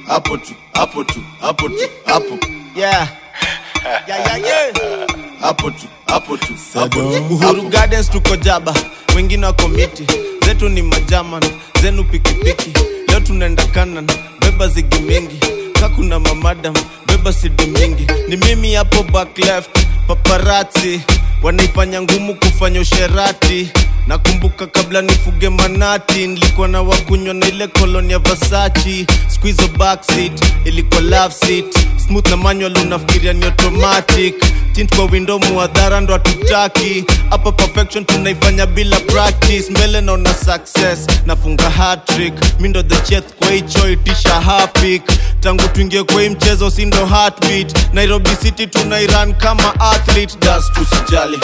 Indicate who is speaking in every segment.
Speaker 1: hapo tu hapo tu hapo tu hapo
Speaker 2: yeah. Yeah, yeah, yeah.
Speaker 1: hapo tu hapo tu hapo tu
Speaker 2: Uhuru Gardens tuko jaba, wengine wako miti, zetu ni majaman, zenu pikipiki. Leo tunaenda kanan, beba zigi mingi, kakuna mamadam, beba sidi mingi. Ni mimi hapo back left, paparazzi wanaifanya ngumu kufanya usherati. Nakumbuka kabla nifuge manati, nilikuwa na wakunywa na ile koloni ya Versace. Siku hizo backseat ilikuwa love seat, smooth na manual unafikiria ni automatic tint kwa window muadhara ndo hatutaki hapa perfection tunaifanya bila practice mbele naona success nafunga hatrick mi ndo the chef kwa hicho itisha hapik tangu tuingie kwa hii mchezo si ndo heartbeat nairobi city tunairan kama athlete
Speaker 1: das tusijali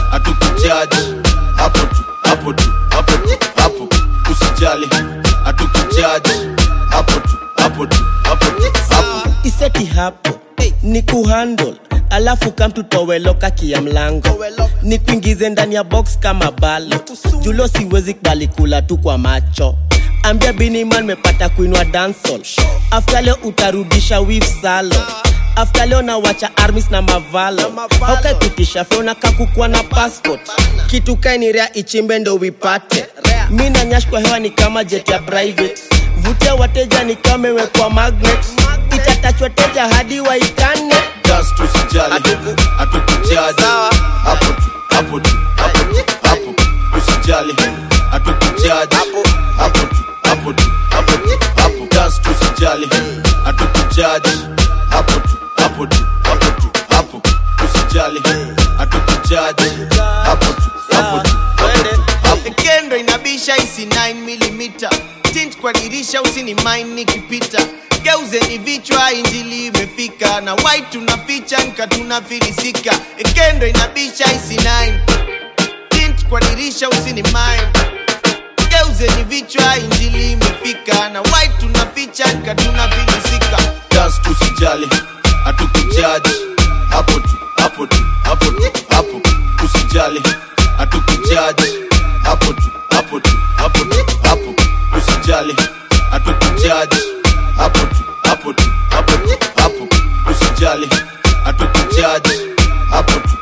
Speaker 1: hatukujaji hapo tu hapo tu hapo tu hapo usijali hatukujaji hapo tu hapo tu hapo tu hapo
Speaker 3: iseti hapo ni kuhandle alafu kamtutoweloka kia mlango ni kuingize ndani ya box kama balo julo siwezi kubali kula tu kwa macho ambia biniman mepata kuinwa dansol afta leo utarudisha wif salo afta leo nawacha armis na mavalo haukapitisha feona kakukwa na passport kitu kainirea ichimbe ndo wipate mi na nyash kwa hewa ni kama jet ya private vutia wateja ni kama imewekwa magnet itatachwa teja hadi waikane
Speaker 1: das tusijali hatukujaji hapo tu hapo tu hapo tu hapo usijali hatukujaji hapo tu hapo tu hapo tu hapo das tusijali hatukujaji hapo tu hapo tu hapo tu hapo usijali hatukujaji hapo tu hapo tu hapo tu hapo
Speaker 2: kendo inabisha isi 9 mm tint kwa dirisha usini mine nikipita geuzeni vichwa injili imefika na white tunaficha nka tunafilisika kendo inabisha isi 9 tint kwa dirisha usini mine geuzeni vichwa injili imefika na white tunaficha nka tunafilisika
Speaker 1: das tusijali hatukujaji hapo tu hapo tu hapo tu hapo usijali hatukujaji hapo tu hapo tu hapo tu hapo usijali hatukujaji hapo tu hapo tu hapo tu hapo usijali hatukujaji hapo tu